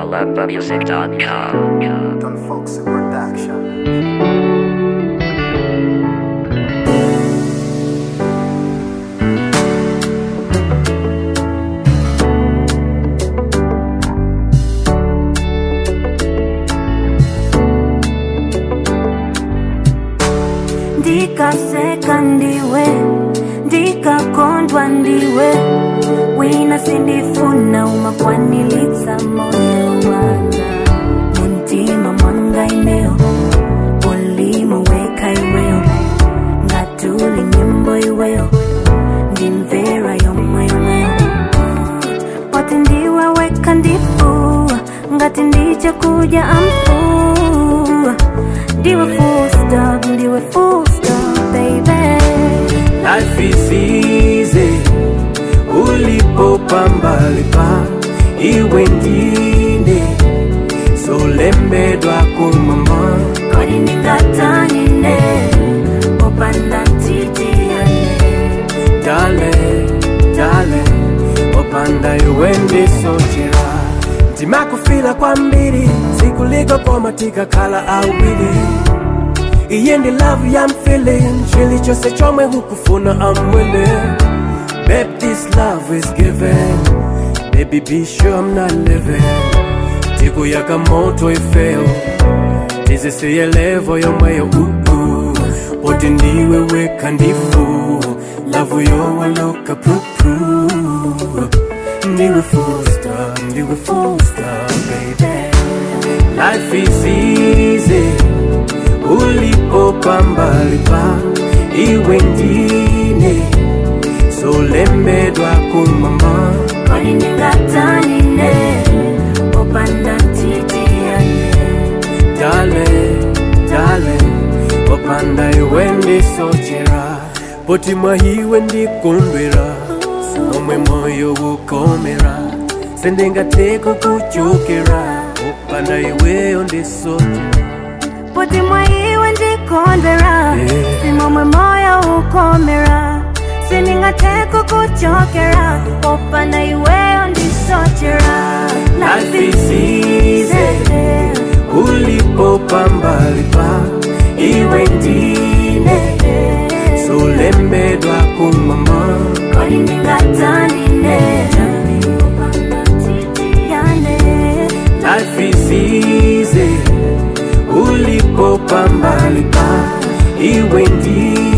malabamusic.com. Don Fox Production. ndikaseka ndiwe ndikakondwa ndiwe wina sindifuna umakwanilitsa moyo wanga muntima mwanga imeo ulimo weka iweyo ngatuli nyimbo iweyo ndimvera yomwe iweyo poti ndiwe weka ndifua ngati ndiche kuja amfua ndiwe full stop ndiwe full stop baby Life is easy ulipopambalipa iwe ndine solembedwa kumama kodi ndingatanine popanda ntitiyane dale dale opanda iwe ndisochera ndimakufila kwambiri sikuliko koma tikakhala awiri iye ndi love ya feeling chilichonse chomwe hukufuna amwene Babe, this love is given Baby, be sure I'm not living tikuyaka moto ifeo tizisiye levo yomweyo uh-uh. poti ndiwe weka ndifu lavu yowaloka pru ndiwe full stop ndiwe full stop baby life is easy ulipopambalipa iwe ndine solembedwa kumama kodi ndingatanine popanda ntitiyane dale dale opanda iwe ndisochera poti mwahiwe ndikondwera omwe moyo ukomera sendingateko kuchokera opanda iweyo ndisochera poti mwaiwe ndikondwera Yeah. simomwe moyo ukomera sindingateko kuchokera popanda iweyo ndisochera Life is easy. ulipopambalipa iwe ndine solembedwa kumama kodi ndingatanine popanda ntitiyane Life is easy ulipopambalipa iwe ndine